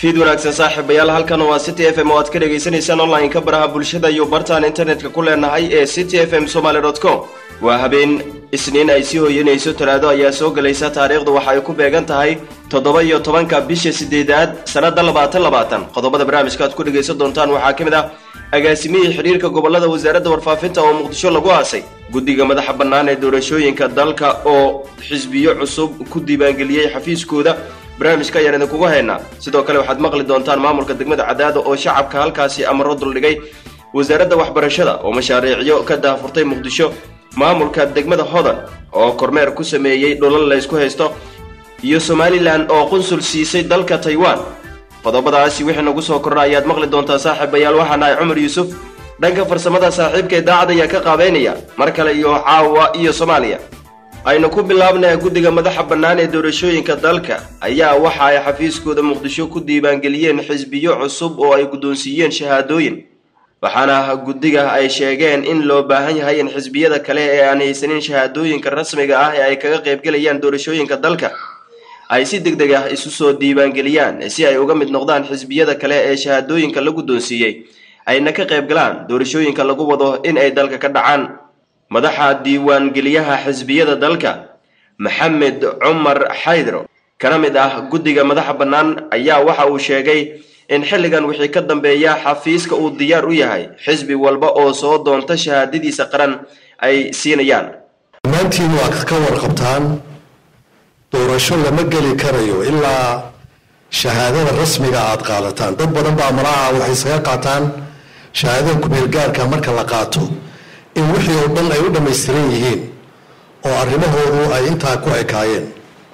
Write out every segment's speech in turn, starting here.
fiid wanaagsan saaxiibayaal halkan waa city f m oo aad ka dhagaysanaysaan online-ka baraha bulshada iyo bartaan internetka ku leenahay ee city f m somaly com waa habeen isniin ay sii hoyanayso talaado ayaa soo gelaysa taariikhdu waxa ay ku beegan tahay toddoba iyo tobanka bisha sideedaad sannada labaatan labaatan qodobada barnaamijka aad ku dhegaysan doontaan waxaa ka mid ah agaasimihii xidhiirka gobolada wasaaradda warfaafinta oo muqdisho lagu aasay guddiga madaxa bannaan ee doorashooyinka dalka oo xisbiyo cusub ku diiwaangeliyey xafiiskooda barnaamijka ayaan idinkugu haynaa sidoo kale waxaad maqli doontaan maamulka degmada cadaada oo shacabka halkaasi amaro duldhigay wasaaradda waxbarashada oo mashaariicyo ka daahfurtay muqdisho maamulka degmada hodan oo kormeer ku sameeyey dhulal laysku haysto iyo somalilan oo qunsul siisay dalka taiwan qodobadaasi wixii nagu soo korra ayaad maqli doontaa saaxiibayaal waxaa nahay cumar yuusuf dhanka farsamada saaxiibka idaacad ayaa ka qaabeynaya mar kale iyo caawa iyo soomaaliya aynu ku bilaabnay guddiga madaxa bannaan ee doorashooyinka dalka ayaa waxa ay xafiiskooda muqdisho ku diiwaangeliyeen xisbiyo cusub oo ay guddoonsiiyeen shahaadooyin waxaana guddiga ay sheegeen in loo baahan yahay in xisbiyada kale ee aan haysanin shahaadooyinka rasmiga ah ee ay kaga qaybgelayaan doorashooyinka dalka ay si deg deg ah isu soo diiwaangeliyaan si ay uga mid noqdaan xisbiyada kale ee shahaadooyinka la guddoonsiiyey ayna ka qayb galaan doorashooyinka lagu wado in ay dalka ka dhacaan madaxa diiwaangeliyaha xisbiyada dalka maxamed cumar xaydro kana mid ah guddiga madaxa bannaan ayaa waxa uu sheegay in xilligan wixii ka dambeeya xafiiska uu diyaar u yahay xisbi walba oo soo doonta shahaadadiisa qaran ay siinayaan dhammaantiin waa ka warqabtaan doorasho lama geli karayo ilaa shahaadada rasmiga aad qaadataan dad badan baa malaha waxay isaga qaataan shahaadada kumeelgaarka marka la qaato in wixii oo dhan ay u dhammaystiran yihiin oo arrimahoodu ay intaa ku ekaayeen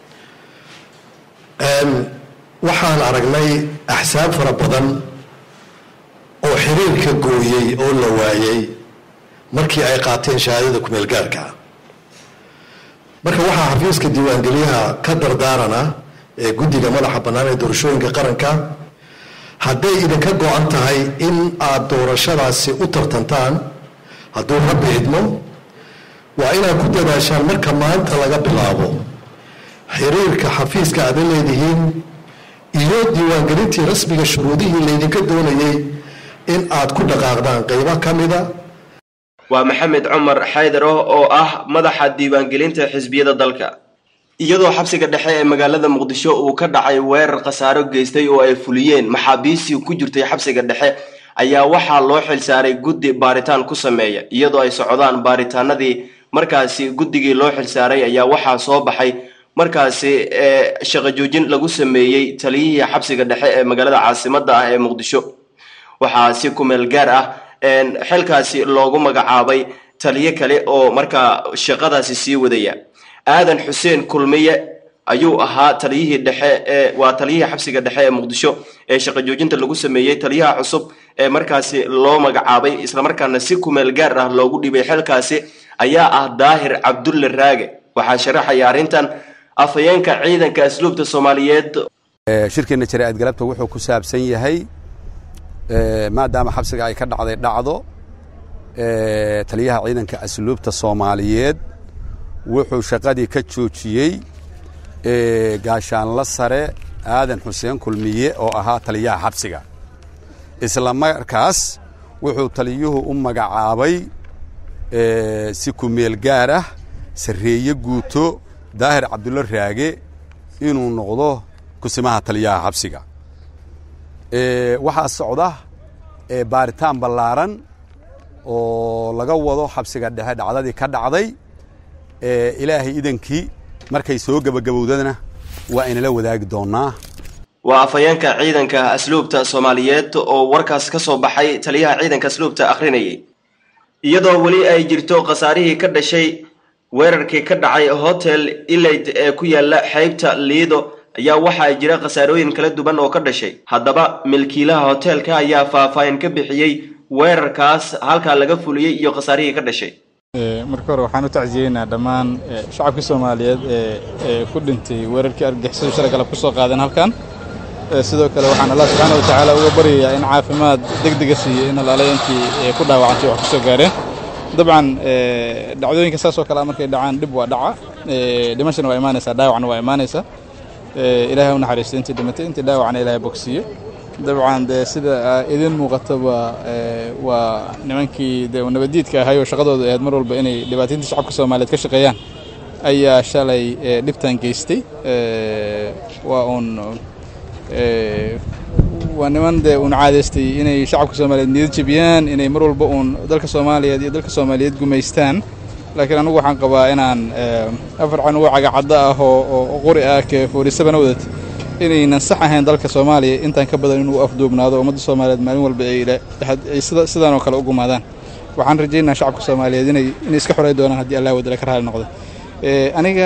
waxaan aragnay axsaab fara badan oo xiriirka gooyey oo la waayey markii ay qaateen shahaadada kumeelgaarka marka waxaa xafiiska diiwaangeliyaha ka dardaarana ee guddiga madaxa bannaan ee doorashooyinka qaranka hadday idinka go-an tahay in aad doorashadaasi u tartantaan hadduu rabbi idmo waa inaad ku dadaashaan marka maanta laga bilaabo xiriirka xafiiska aada leedihiin iyo diiwaangelintii rasmiga shuruudihii laydinka doonayay in aad ku dhaqaaqdaan qeybo ka mida waa maxamed cumar xaydaro oo ah madaxa diiwaangelinta xisbiyada dalka iyadoo xabsiga dhexe ee magaalada muqdisho uu ka dhacay weerar khasaaro geystay oo ay fuliyeen maxaabiistii ku jirtay xabsiga dhexe ayaa waxaa loo xilsaaray guddi baaritaan ku sameeya iyadoo ay socdaan baaritaanadii markaasi guddigii loo xilsaaray ayaa waxaa soo baxay markaasi shaqo joojin lagu sameeyey taliyihii xabsiga dhexe ee magaalada caasimada ah ee muqdisho waxaa si kumeel gaar ah xilkaasi loogu magacaabay taliyo kale oo markaa shaqadaasi sii wadaya aadan xuseen kulmiye ayuu ahaa taliyihii dhexe ee waa taliyihii xabsiga dhexe ee muqdisho ee shaqo joojinta lagu sameeyey taliyaha cusub ee markaasi loo magacaabay islamarkaana si kumeel gaar ah loogu dhibay xilkaasi ayaa ah daahir cabdulle raage waxaa sharaxaya arrintan afhayeenka ciidanka asluubta soomaaliyeed shirkeenna jaraa'id galabta wuxuu ku saabsan yahay maadaama xabsiga ay ka dhacday dhacdo taliyaha ciidanka asluubta soomaaliyeed wuxuu shaqadii ka joojiyey gaashaanla sare aadan xuseen kulmiye oo ahaa taliyaha xabsiga isla markaas wuxuu taliyuhu u magacaabay si kumeel gaar ah sarreeye guuto daahir cabdulla raage inuu noqdo kusimaha taliyaha xabsiga waxaa socda baaritaan ballaaran oo laga wado xabsiga dhexe dhacdadii ka dhacday ilaahay idankii markay soo gebagabowdana waa inala wadaagi doonaa waa afhayeenka ciidanka asluubta soomaaliyeed oo warkaas ka soo baxay taliyaha ciidanka asluubta akhrinayay iyadoo weli ay jirto khasaarihii ka dhashay weerarkii ka dhacay hotel ilayd ee ku yaala xeybta liido ayaa waxaa jira khasaarooyin kala duwan oo ka dhashay haddaba milkiilaha hoteelka ayaa faahfaahin ka bixiyey weerarkaas halkaa laga fuliyey iyo khasaarihii ka dhashay marka hore waxaan u tacsiyeynaa dhammaan shacabkii soomaaliyeed ee ku dhintay weerarkii argagixisadu shalay galab ku soo qaadeen halkan sidoo kale waxaan allah subxaana wa tacaala uga baryayaa in caafimaad degdega siiyo in alaalayantii ku dhaawacantay wax ku soo gaareen dabcan dhacdooyinka saas oo kale markay dhacaan dhib waa dhaca dhimashana waa imaanaysaa dhaawacna waa imaanaysaa ilaahay u naxariisto intii dhimatay intii dhaawacna ilaahay bogsiiyo dabcan dee sida idin muuqataba waa nimankii de nabadiidka ahay oo shaqadooda ahayd mar walba inay dhibaataynta shacabka soomaaliyeed ka shaqeeyaan ayaa shalay dhibtan geystay waa uun waa niman dee uun caadaystay inay shacabka soomaaliyeed niyad jebiyaan inay mar walba uun dalka soomaaliyeed iyo dalka soomaaliyeed gumaystaan laakiin anigu waxaan qabaa inaan afar canugo cagacaddo ah oo qori ah ke foorisabana wadat inaynan sax ahayn dalka soomaaliya intaan ka badan inuu afduubnaado ummadda soomaaliyeed maalin walba ay sidaan oo kale u gumaadaan waxaan rajaynaa shacabka soomaaliyeed inay inay iska xorey doonaan haddii allah wadala ka raali noqdo aniga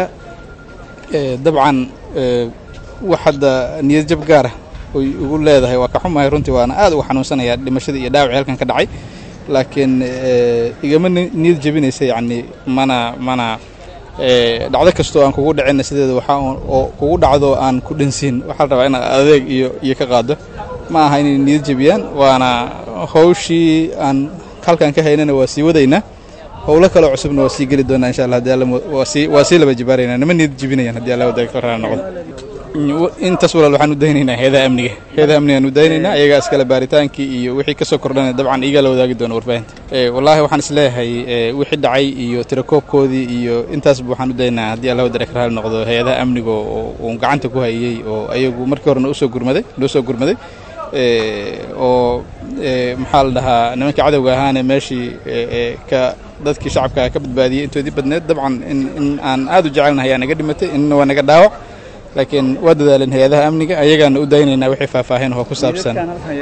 dabcan wax hadda niyad jab gaara oy ugu leedahay waa ka xumahay runtii waana aad uga xanuunsanayaa dhimashadii iyo dhaawacii halkan ka dhacay laakiin igama niyad jebinaysa yacni mana mana dhacdo kastoo aan kugu dhicina sideeda waxaa oo kugu dhacdo aan ku dhansiin waxaa la rabaa inaad adeeg iyo iyo ka qaado ma aha inay niyad jebiyaan waana hawshii aan halkan ka haynana waa sii wadaynaa howlo kaloo cusubna waa sii geli doonaa insha allah hadii alla waa sii waa sii laba jibaaraynaa nima niyad jebinayaan haddii alla wadaaga ka raali noqdo intaas walaal waxaan u daynaynaa heedaha amniga heedaha amnigaan u daynaynaa ayagaa iskale baaritaankii iyo wixii kasoo kordhanaya dabcan iyagaa la wadaagi doona warbaahinta wallaahi waxaan isleeyahay wixii dhacay iyo tirakoobkoodii iyo intaasba waxaan u daynaynaa haddii alla wadara ka raali noqdo hay-adaha amniga oo uun gacanta ku hayey oo ayagu markii horena usoo gurmaday noo soo gurmaday oo maxaa la dhahaa nimankii cadowga ahaane meeshii ka dadkii shacabka ka badbaadiyey intoodii badneed dabcan in aan aad u jecelnahay yaa naga dhimatay inna waa naga dhaawac laakiin waa dadaaleen hay-adaha amniga ayagaana u daynaynaa wixii faahfaahin oo ku saabsan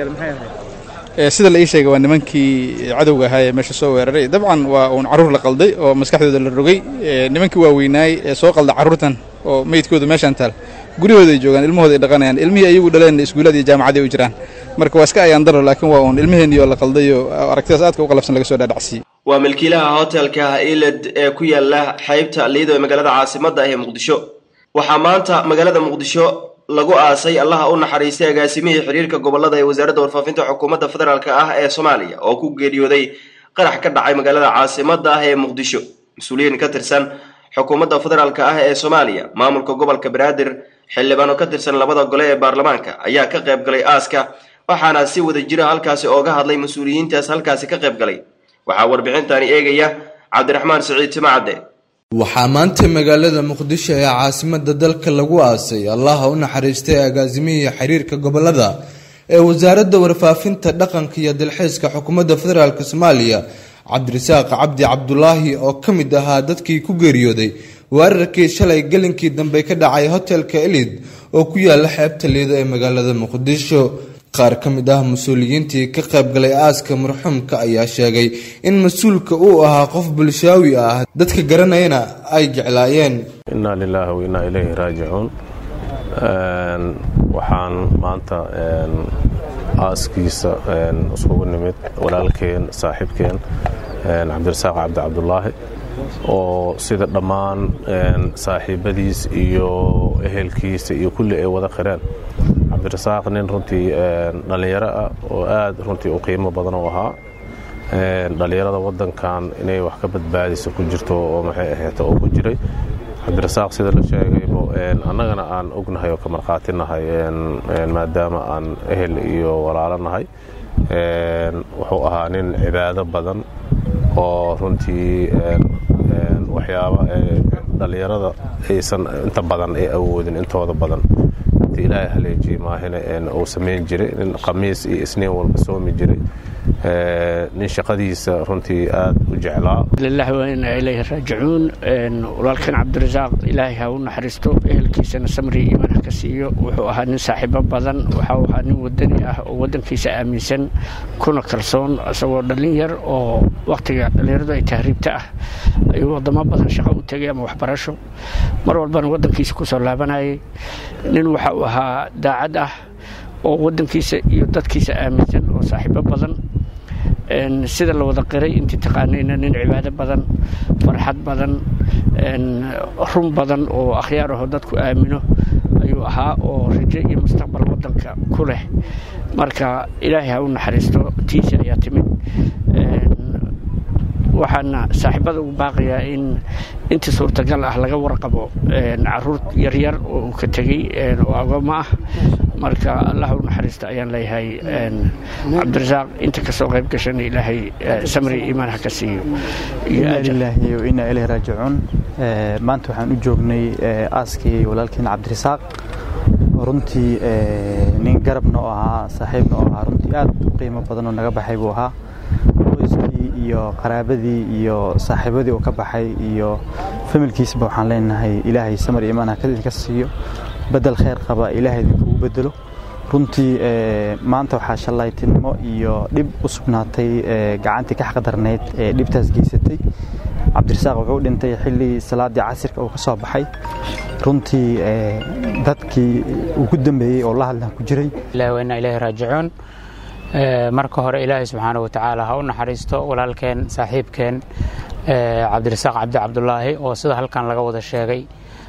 sida la ii sheegay waa nimankii cadowga ahaa ee meesha soo weeraray dabcan waa uun carruur la qalday oo maskaxdooda la rogay nimankii waaweynaay ee soo qalda carruurtan oo meydkooda meeshaan taal guryahooda ay joogaan ilmahooda ay dhaqanayaan ilmihii ayagu dhaleen iskuullada iyo jaamacadii u jiraan marka waa iska ayaan daro laakiin waa uun ilmaheenii oo la qalday oo aragtidaas aadka u qalabsan laga soo dhaadhacsiyey waa milkiilaha hotelka iled ee ku yaala xeybta liido ee magaalada caasimadda ah ee muqdisho waxaa maanta magaalada muqdisho lagu aasay allaha u naxariistay agaasimihii xiriirka gobolada ee wasaaradda warfaafinta xukuumadda federaalk ah ee soomaaliya oo ku geeriyooday qarax ka dhacay magaalada caasimadda ah ee muqdisho mas-uuliyiin ka tirsan xukuumadda federaalk ah ee soomaaliya maamulka gobolka banaadir xildhibaano ka tirsan labada gole ee baarlamaanka ayaa ka qayb galay aaska waxaana si wada jira halkaasi ooga hadlay mas-uuliyiintaas halkaasi ka qayb galay waxaa warbixintani eegaya cabdiraxmaan siciid timacadde waxaa maanta magaalada muqdisho ee caasimada dalka lagu aasay allaha u naxariistay agaasimihii xiriirka gobolada ee wasaaradda warfaafinta dhaqanka iyo dalxiiska xukuumadda federaalk soomaaliya cabdirasaaq cabdi cabdulaahi oo ka mid ahaa dadkii ku geeriyooday weerarkii shalay gelinkii dambe ka dhacay hotelka elid oo ku yaala xeebta liido ee magaalada muqdisho qaar ka mid ah mas-uuliyiintii ka qaybgalay aaska marxuumka ayaa sheegay in mas-uulka uu ahaa qof bulshaawi ah dadka garanayana ay jeclaayeen innaa lilaahi wa innaa ilayhi raajicuun waxaan maanta aaskiisa isugu nimid walaalkeen saaxiibkeen cabdirasaaq cabdi cabdulaahi oo sida dhammaan saaxiibadiis iyo ehelkiisa iyo kulli ay wada qireen cabdirasaaq nin runtii dhallinyaro ah oo aad runtii u qiimo badan u ahaa dhallinyarada waddankan inay wax ka badbaadiso ku jirto oo maxay ahayd oo ku jiray cabdirasaaq sida la sheegaybo annagana aan ognahay oo ka markhaati nahay maadaama aan ehel iyo walaalo nahay wuxuu ahaa nin cibaado badan oo runtii waxyaaba dhallinyarada aysan inta badan ay awoodin intooda badan intii ilaahay haleejiyey maahina uu samayn jiray nin khamiis iyo isniin walba soomi jiray nin shaqadiisa runtii aad u jeclaa lilahi wa inaa ilayhi raajicuun walaalkan cabdirasaaq ilaahay ha u naxariisto ehelkiisana samri iimaan ha ka siiyo wuxuu ahaa nin saaxiibo badan waxau ahaa nin wadani ah oo waddankiisa aaminsan kuna kalsoon isagoo dhallin yar oo wakhtiga dhallinyaradu ay tahriibta ah ayuu waddamo badan shaqo u tegay ama waxbarasho mar walbana waddankiisa ku soo laabanayay nin waxa uu ahaa daacad ah oo waddankiisa iyo dadkiisa aaminsan oo saaxiibo badan sida la wada qiray intii taqaanayna nin cibaado badan farxad badan run badan oo akhyaar aho dadku aamino ayuu ahaa oo rajo iyo mustaqbal waddanka ku leh marka ilaahay ha u naxariisto tiisi ayaa timid waxaana saaxiibada ugu baaqayaa in intii suurtagal ah laga warqabo caruur yaryar oo uu ka tegey oo agooma ah marka allah u naxariista ayaan leeyahay cabdirasaaq inta kasoo qayb gashana ilaahay samri iimaan ha ka siiyo inaa lilaahi wa inaa ilayhi raajicuun maanta waxaan u joognay aaskii walaalkeen cabdirasaaq runtii nin garabna oo ahaa saaxiibna oo ahaa runtii aad u qiimo badan oo naga baxay buu ahaa qoyskii iyo qaraabadii iyo saaxiibadii uu ka baxay iyo familkiisba waxaan leenahay ilaahay samar iimaan ha idinka siiyo bedel khayr qaba ilaahay idinkugu bedelo runtii maanta waxaa shallaytinimo iyo dhib u sugnaatay gacantii ka xaqdarnayd ee dhibtaas geysatay cabdirasaaq wuxuu dhintay xilli salaaddii casirka uu ka soo baxay runtii dadkii ugu dambeeyey oo la hadlan ku jiray ilahi wa inaa ilaahi raajicuun marka hore ilaahay subxaana wa tacaala ha u naxariisto walaalkeen saaxiibkeen cabdirasaaq cabdi cabdulaahi oo sida halkan laga wada sheegay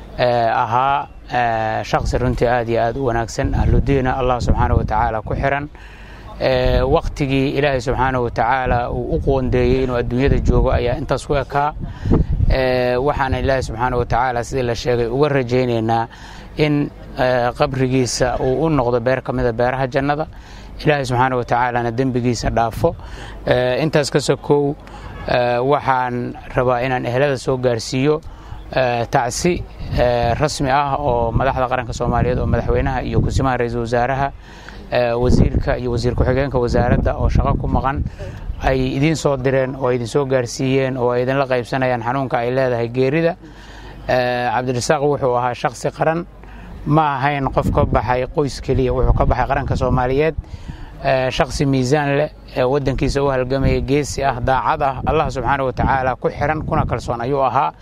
ahaa shaksi runtii aad iyo aad u wanaagsan ahludiina allah subxaana wa tacaala ku xiran waktigii ilaahay subxaana wa tacaala uu u qoondeeyey inuu adduunyada joogo ayaa intaas ku ekaa waxaana ilaahay subxaana wa tacaala sidii la sheegay uga rajaynaynaa in qabrigiisa uu u noqdo beer ka mida beeraha jannada ilaahay subxaana wa tacaalana dembigiisa dhaafo intaas ka sokow waxaan rabaa inaan ehlada soo gaarsiiyo tacsi rasmi ah oo madaxda qaranka soomaaliyeed oo madaxweynaha iyo kusimaha ra-iisul wasaaraha wasiirka iyo wasiir ku-xigeenka wasaaradda oo shaqo ku maqan ay idiin soo direen oo idin soo gaarsiiyeen oo ay idinla qaybsanayaan xanuunka ay leedahay geerida cabdirasaaq wuxuu ahaa shaksi qaran ma ahayn qof ka baxay qoys keliya wuxuu ka baxay qaranka soomaaliyeed shaksi miisaan leh ee waddankiisa u halgamaya geesi ah daacad ah allah subxaana wa tacaala ku xiran kuna kalsoon ayuu ahaa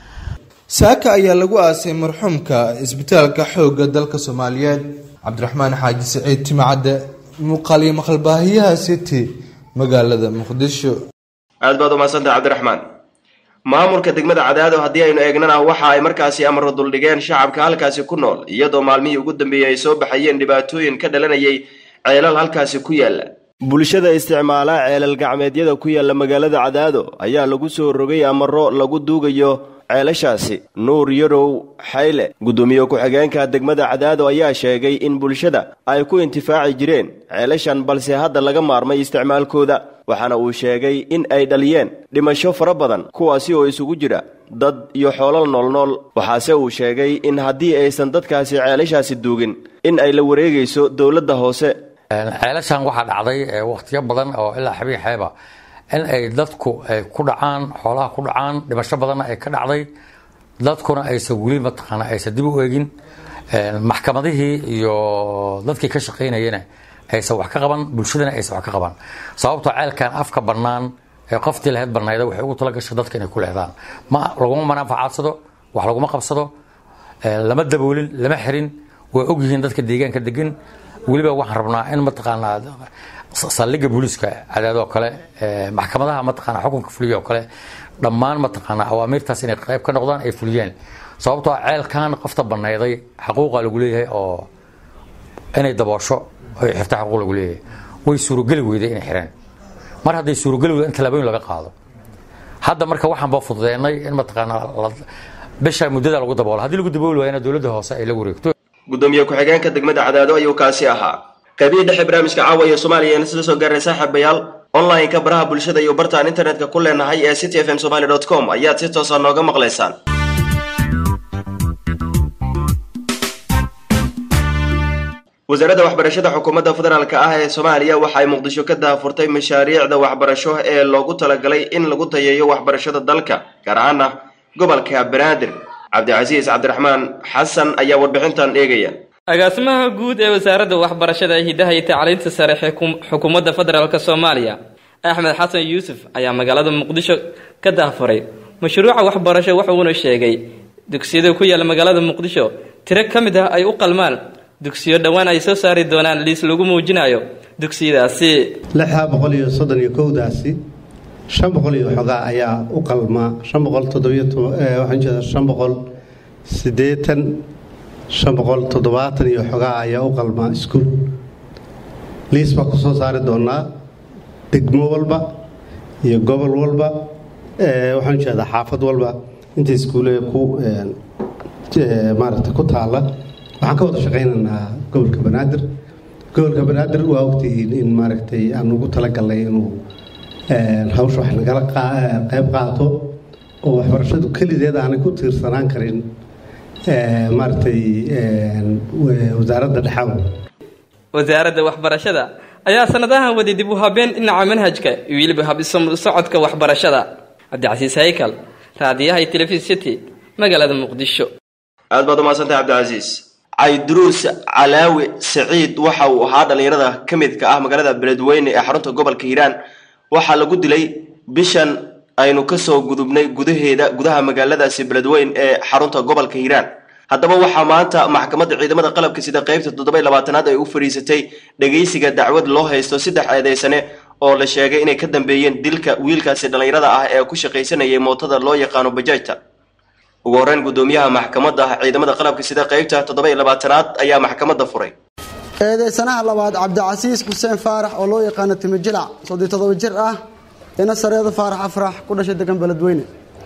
saaka ayaa lagu aasay marxuumka isbitaalka xoogga dalka soomaaliyeed cabdiraxmaan xaaji siciid timacadde muuqaal iyo maqalbaahiyaha city magaalada muqdisho aad baad umadsantah cabdiraxmaan maamulka degmada cadaado haddii aynu eegnana waxa ay markaasi amro duldhigeen shacabka halkaasi ku nool iyadoo maalmihii ugu dambeeyey ay soo baxayeen dhibaatooyin ka dhalanayay ceelal halkaasi ku yaalla bulshada isticmaala ceelal gacmeedyada ku yaalla magaalada cadaado ayaa lagu soo rogay amaro lagu duugayo ceelashaasi nuur yarow xayle guddoomiye ku-xigeenka degmada cadaado ayaa sheegay in bulshada ay ku intifaaci jireen ceelashan balse hadda laga maarmay isticmaalkooda waxaana uu sheegay in ay dhaliyeen dhimasho fara badan kuwaasi oo isugu jira dad iyo xoolal noolnool waxaase uu sheegay in haddii aysan dadkaasi ceelashaasi duugin in ay la wareegayso dowladda hoose ceelashan waxaa dhacday wakhtiyo badan oo ilaa xabiin xeeba in ay dadku ay ku dhacaan xoolaha ku dhacaan dhimasho badanna ay ka dhacday dadkuna aysan weli mataqaana aysan dib u eegin maxkamadihii iyo dadkii ka shaqaynayana aysan wax ka qaban bulshadana aysan wax ka qaban sababtoo ceelkan afka bannaan ee qoftii lahayd bannayda waxay ugu tala gashay dadka inay ku lehdaan ma laguma manaafacadsado wax laguma qabsado lama daboolin lama xirin way ogyihiin dadka deegaanka degan weliba waxaan rabnaa in mataqaanaa saldhigga booliiska cadaadoo kale maxkamadaha mataqaana xukunka fuliya oo kale dhammaan mataqaanaa awaamiirtaas inay qayb ka noqdaan ay fuliyeen sababtoo ceelkan qofta banayday xaquuqa lagu leeyahay oo inay daboosho oy xirta xaquuq lagu leeyahay way suurogeli weyday inay xireen mar hadday suurogeli weyda in tallaabooyin laga qaado hadda marka waxaan ba fududeennay in mataqaanaa bisha muddada lagu daboolo haddii lagu dabooli waayana dowladda hoose ay la wareegto gudoomiye ku-xigeenka degmada cadaado ayuu kaasi ahaa qaybihii dhexe barnaamijka caawa iyo soomaaliya sida soo gaaray saaxiibayaal online-ka baraha bulshada iyo bartaan internetka ku leenahay ee city f m somaly dot com ayaad si toosa nooga maqlaysaan wasaaradda waxbarashada xukuumadda federaalk ah ee soomaaliya waxa ay muqdisho ka daahfurtay mashaariicda waxbarasho ee loogu talagalay in lagu tayeeyo waxbarashada dalka gaar ahaana gobolka banaadir cabdicasiis cabdiraxmaan xasan ayaa warbixintan eegaya agaasimaha guud ee wasaaradda waxbarashada hidaha iyo tacliinta sare xukuumadda federaalk soomaaliya axmed xasan yuusuf ayaa magaalada muqdisho ka daahfuray mashruuca waxbarasho wuxuuna sheegay dugsiyada ku yaala magaalada muqdisho tiro ka mid ah ay u qalmaan dugsiyo dhowaan ay soo saari doonaan liis lagu muujinayo dugsiyadaasi lixdaa boqol iyo soddon iyo kowdaasi shan boqol iyo xogaa ayaa u qalmaa shan boqol toddobiyo waxaan jeedaa shan boqol siddeetan shan boqol toddobaatan iyo xogaa ayaa u qalmaa iskuul liis baa ku soo saari doonaa degmo walba iyo gobol walba waxaan jeedaa xaafad walba inta iskuule ku maaragta ku taala waxaan ka wada shaqaynaynaa gobolka banaadir gobolka banaadir waa ogtihiin in maaragtay aan ugu talagalnay inuu hawsha wax nagala qayb qaato oo waxbarashadu kelideed aanay ku tiirsanaan karin maaragtay wasaaradda dhexaw wasaaradda waxbarashada ayaa sanadahan waday dib u habeen dhinaca manhajka iyo weliba habsocodka waxbarashada cabdicasiis haykal raadiyaha iyo telefis city magaalada muqdisho aad baad umaadsantay cabdicasiis cayduruus calaawi saciid waxa uu ahaa dhallinyarada ka midka ah magaalada beledweyne ee xarunta gobolka hiiraan waxaa lagu dilay bishan aynu kasoo gudubnay gudaheeda gudaha magaaladaasi beledweyn ee xarunta gobolka hiiraan haddaba waxaa maanta maxkamadda ciidamada qalabka sida qeybta toddoba labaatanaad ay u fadhiisatay dhegaysiga dacwad loo haysto saddex eedeysane oo la sheegay inay ka dambeeyeen dilka wiilkaasi dhallinyarada ah ee ku shaqaysanayay mootada loo yaqaano bajaajta ugu horreyn guddoomiyaha maxkamadda ciidamada qalabka sida qeybta toddoba iyo labaatanaad ayaa maxkamadda furay eedeysanaha labaad cabdicasiis xuseen faarax oo loo yaqaano timijilac soddii toddoba jir ah ina sareeda faarax afrax ku dhashay degan beledweyne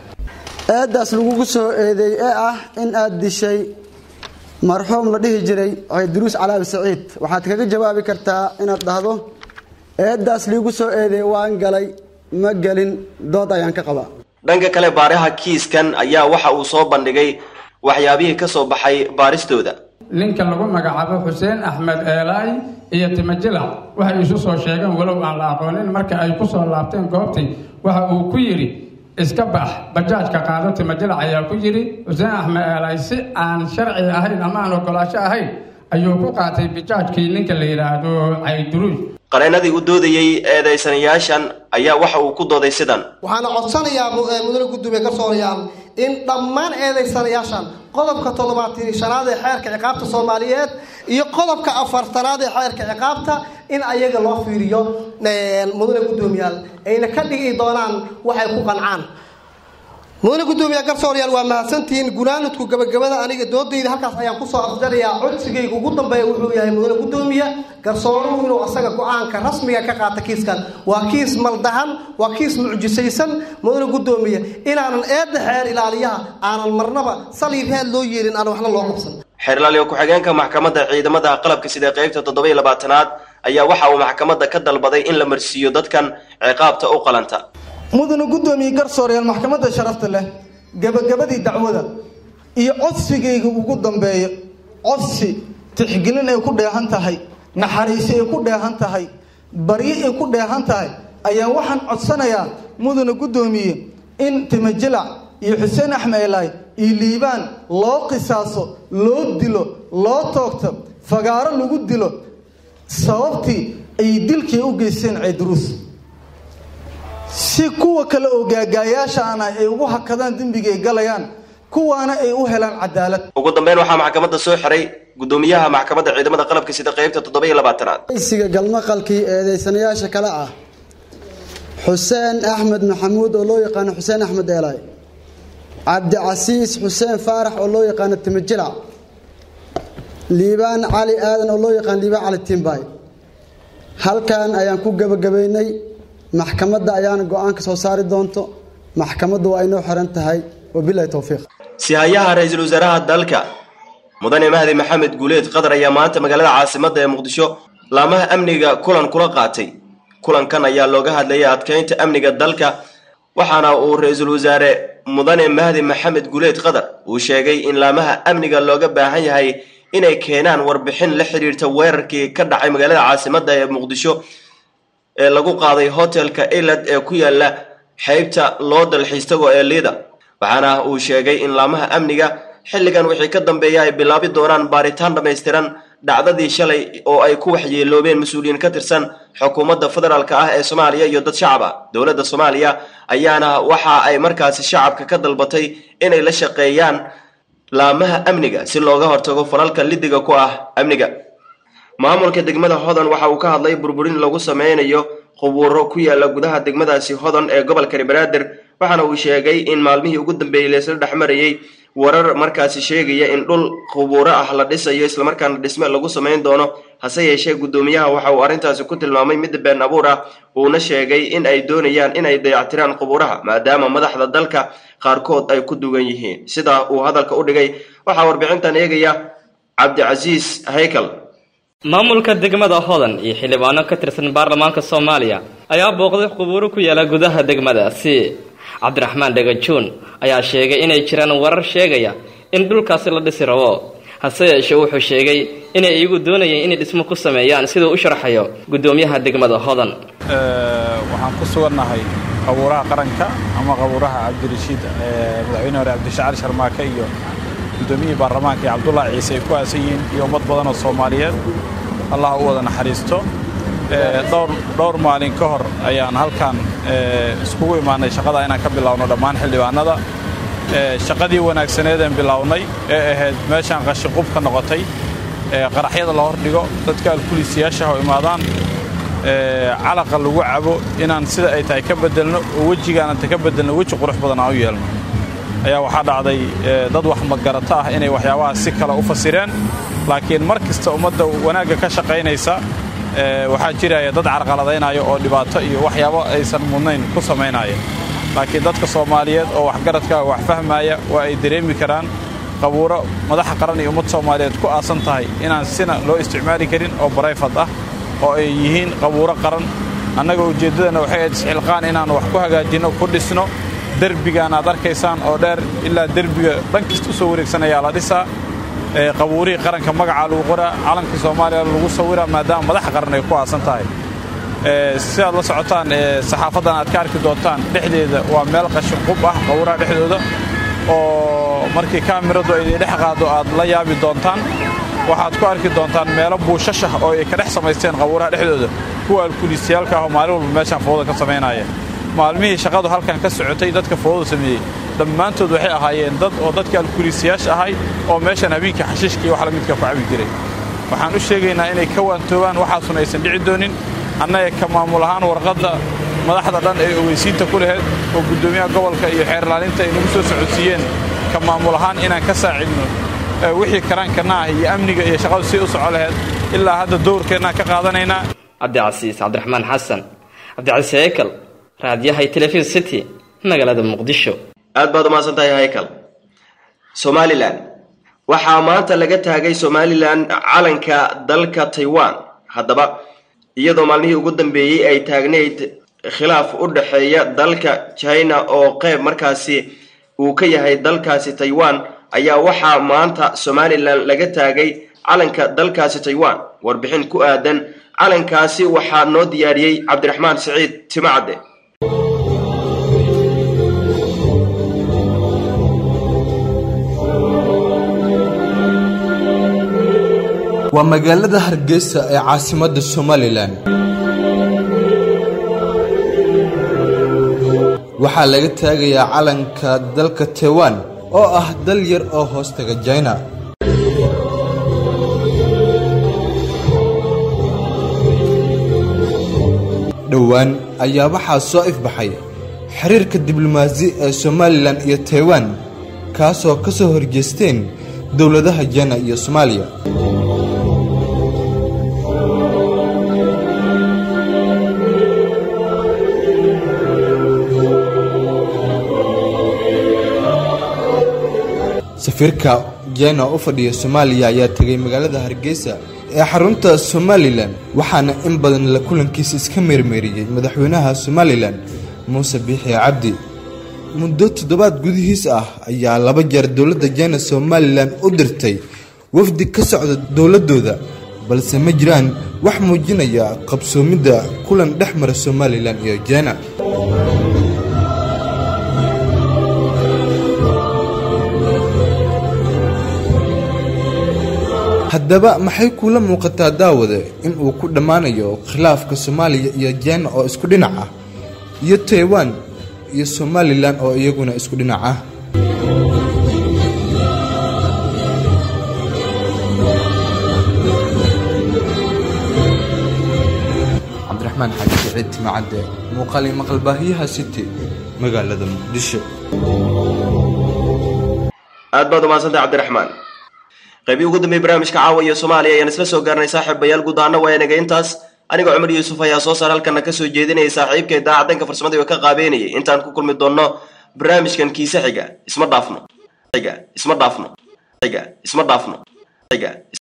eedaas lagugu soo eedeey ee ah in aad dishay marxuum la dhihi jiray cayduruus calaabi saciid waxaad kaga jawaabi kartaa inaad dhahdo eedaas liigu soo eedeey waan galay ma gelin dood ayaan ka qabaa dhanka kale baaraha kiiskan ayaa waxa uu soo bandhigay waxyaabihii ka soo baxay baaristooda ninka lagu magacaabo xuseen axmed eelaay iyo timajilac waxay isu soo sheegeen walow aan la aqoonin marka ay ku soo laabteen goobtii waxa uu ku yidhi iska bax bajaajka qaado timajilac ayaa ku yidhi xuseen axmed eelaay si aan sharci ahayn ama aan ogolaasho ahayn ayuu ku qaatay bajaajkii ninka la yidhaahdo cayduruus qareenadii u doodayey eedaysanayaashan ayaa waxa uu ku dooday sidan waxaana codsanayaa mudane gudoomiye garsoorayaal in dhammaan eedaysanayaashan qodobka toddobaatan shanaad ee xeerka ciqaabta soomaaliyeed iyo qodobka afartanaad ee xeerka ciqaabta in ayaga loo fiiriyo mudane gudoomiyaal ayna ka dhigi doonaan waxay ku qancaan mudane gudoomiye garsoorayaal waa mahadsantihiin gunaanudku gabagabada aniga doodayda halkaas ayaan kusoo afjarayaa codsigayga ugu dambeeya wuxuu yahay mudane gudoomiye garsooruhu inuu asaga go-aanka rasmiga ka qaata kiiskan waa kiis maldahan waa kiis mucjisaysan mudane gudoomiye inaanan eedda xeer ilaaliyaha aanan marnaba saliib heed loo yeelin aan waxna loo qabsan xeerlaaliyo ku-xigeenka maxkamadda ciidamada qalabka sida qeybta toddoba iyo labaatanaad ayaa waxa uu maxkamadda ka dalbaday in la marsiiyo dadkan ciqaabta u qalanta mudane guddoomiye garsoorayaal maxkamadda sharafta leh gabagabadii dacwada iyo codsigayga ugu dambeeya codsi tixgelin ay ku dheehan tahay naxariisi ay ku dheehan tahay baryo ay ku dheehan tahay ayaa waxaan codsanayaa mudane guddoomiye in timajilac iyo xuseen axmed elaay iyo liibaan loo qisaaso loo dilo loo toogto fagaaro lagu dilo sababtii ay dilkii u geysteen ceyduruus si kuwa kale oo gaagaayaashaana ay ugu hakadaan dembiga ay galayaan kuwaana ay u helaan cadaalad ugu dambeyn waxaa maxkamadda soo xiray guddoomiyaha maxkamadda ciidamada qalabka sida qeybta toddoba iyo labaatanaad aysiga galmaqalkii eedeysanayaasha kale ah xuseen axmed maxamuud oo loo yaqaano xuseen axmed eelaay cabdicasiis xuseen faarax oo loo yaqaano timijilac liibaan cali aadan oo loo yaqaano liibaan cali timbay halkan ayaan ku gabagabaynay maxkamadda ayaana go-aanka soo saari doonto maxkamaddu waa inoo xiran tahay wabilahi towfiiq sihayaha ra-iisul wasaaraha dalka mudane mahdi maxamed guuleed qadar ayaa maanta magaalada caasimadda ee muqdisho laamaha amniga kulan kula qaatay kulankan ayaa looga hadlayay adkeynta amniga dalka waxaana uu ra-iisul wasaare mudane mahdi maxamed guuleed qadar uu sheegay in laamaha amniga looga baahan yahay inay keenaan warbixin la xiriirta weerarkii ka dhacay magaalada caasimadda ee muqdisho ee lagu qaaday hotelka elad ee ku yaala xeybta loo dalxiistago ee liida waxaana uu sheegay in laamaha amniga xilligan wixii ka dambeeya ay bilaabi doonaan baaritaan dhammaystiran dhacdadii shalay oo ay ku waxyeeloobeen mas-uuliyiin ka tirsan xukuumadda federaalk ah ee soomaaliya iyo dad shacab ah dowladda soomaaliya ayaana waxa ay markaasi shacabka ka dalbatay inay la shaqeeyaan laamaha amniga si looga hortago falalka lidiga ku ah amniga maamulka degmada hodan waxa uu ka hadlay burburin lagu sameynayo qubuuro ku yaala gudaha degmadaasi hodan ee gobolka banaadir waxaana uu sheegay in maalmihii ugu dambeeyey laysla dhexmarayey warar markaasi sheegaya in dhul qubuuro ah la dhisayo islamarkaana dhisme lagu samayn doono hase yeeshee guddoomiyaha waxa uu arrintaasi ku tilmaamay mid been abuur ah uuna sheegay in ay doonayaan in ay dayactiraan qubuuraha maadaama madaxda dalka qaarkood ay ku dugan yihiin sidaa uu hadalka u dhigay waxaa warbixintan eegaya cabdicasiis haykal maamulka degmada hodan iyo xildhibaano ka tirsan baarlamaanka soomaaliya ayaa booqday qubuuro ku yaala gudaha degmadaasi cabdiraxmaan dhagajuun ayaa sheegay inay jiraan warar sheegaya in dhulkaasi la dhisi rabo hase yeeshee wuxuu sheegay inay iyagu doonayeen inay dhismo ku sameeyaan siduu u sharxayo guddoomiyaha degmada hodan waxaan ku sugannahay qabuuraha qaranka ama qabuuraha cabdirashiid madaxweyne hore cabdishacali sharmaake iyo guddoomiyihii baarlamaanka iyo cabdullaahi ciise ay ku aasan yihiin iyo ummad badan oo soomaaliyeed allah u wada naxariisto dhowr maalin ka hor ayaan halkan iskugu imaanay shaqada inaan ka bilaawno dhammaan xildhibaanada shaqadii wanaagsaneedeen bilownay ee ahayd meeshaan qashiqubka noqotay qaraxyada la hordhigo dadka alkuliisiyaashaha oo imaadaan calaqa lagu cabo inaan sida ay tahay ka bedelno oo wejigaananta ka bedelno weji qurux badan aan u yeelno ayaa waxaa dhacday dad wax magarato ah inay waxyaabahaas si kale u fasireen laakiin mar kasta ummadda wanaagga ka shaqaynaysa waxaa jiraya dad carqaladaynaya oo dhibaato iyo waxyaabo aysan mudnayn ku samaynaya laakiin dadka soomaaliyeed oo waxgaradka wax fahmaya waa ay dareemi karaan qabuuro madaxa qaran iyo ummad soomaaliyeed ku aasan tahay inaan sina loo isticmaali karin oo barayfad ah oo ay yihiin qabuuro qaran annaga ujeeddadana waxay ahayd isxilqaan inaan wax ku hagaajinno ku dhisno derbigaan aad arkaysaan oo dheer ilaa derbiga dhan kasta u soo wareegsanayaa la dhisaa qabuurihii qaranka magacaa lagu qoraa calankii soomaaliya lagu sawiraa maadaama madaxa qaran ay ku aasan tahay si aad la socotaan saxaafaddan aad ka arki doontaan dhexdeeda waa meel qashin qub ah qabuuraha dhexdooda oo markii kaamiradu ay dhex qaado aad la yaabi doontaan waxaad ku arki doontaan meelo buushashah oo ay ka dhex samaysteen qabuuraha dhexdooda kuwa alkuliisiyaalka ah oo maalin walba meeshaan fowda ka samaynaya maalmihii shaqadu halkan ka socotay dadka fowda sameeyey dhammaantood waxay ahaayeen dad oo dadka alkuliisiyaasha ahay oo meeshan habeenkii xashiishka iyo wax la midka ku cabi jiray waxaan u sheegaynaa inay ka waantoobaan waxaasuna aysan dhici doonin annaga ka maamul ahaan warqadda madaxda dhan ee ogeysiinta ku laheyd oo guddoomiyaha gobolka iyo xeerlaalinta ay nagu soo socodsiiyeen ka maamul ahaan inaan ka saacidno wixii karaankana ah iyo amniga iyo shaqadu si u soco laheyd ilaa hadda dowrkeennaan ka qaadanaynaa cabdicasiis cabdiraxmaan xasan cabdicasiis heykal raadiyahay telefisn city magaalada muqdisho aad baad umahadsan tahay haykal somalilan waxaa maanta laga taagay somalilan calanka dalka taiwan haddaba iyadoo maalmihii ugu dambeeyey ay taagnayd khilaaf u dhexeeya dalka china oo qeyb markaasi uu ka yahay dalkaasi taiwan ayaa waxaa maanta somalilan laga taagay calanka dalkaasi taiwan warbixin ku aadan calankaasi waxaa noo diyaariyey cabdiraxmaan siciid timacadde waa magaalada hargeysa ee caasimadda somalilan waxaa laga taagayaa calanka dalka taiwan oo ah dal yar oo hoostaga jina dhowaan ayaa waxaa soo ifbaxay xiriirka diblomaasi ee somalilan iyo taiwan kaasoo ka soo horjeesteen dowladaha jina iyo soomaaliya safiirka jina u fadhiya soomaaliya ayaa tegay magaalada hargeysa ee xarunta somalilan waxaana in badan la kulankiisa iska meermeeriyey madaxweynaha somalilan muuse biixi cabdi muddo toddobaad gudihiis ah ayaa laba jeer dowladda jina somalilan u dirtay wafdi ka socda dowladooda balse ma jiraan wax muujinaya qabsoomidda kulan dhex mara somalilan iyo jina haddaba maxay kuula muuqataa daawade in uu ku dhammaanayo khilaafka soomaaliya iyo jina oo isku dhinac ah iyo taiwan iyo somalilan oo iyaguna isku dhinac ah cabdiraxmaan xaaji siciid timacadde muuqaali maqalbaahiyaha city magaalada muqdisho aad baad umahadsantay cabdiraxmaan qaybii ugu dambeeyey barnaamijka caawa iyo soomaaliya ayaan isla soo gaarnay saaxiibayaal guud ahaana waa inaga intaas anigoo cumar yuusuf ayaa soo saar halkana kasoo jeedinayay saaxiibka daacadanka farsamada oo ka qaabeynayay intaan ku kulmi doonno barnaamijkan kiise xiga isma dhaafno xiga isma dhaafno xiga isma dhaafno xiga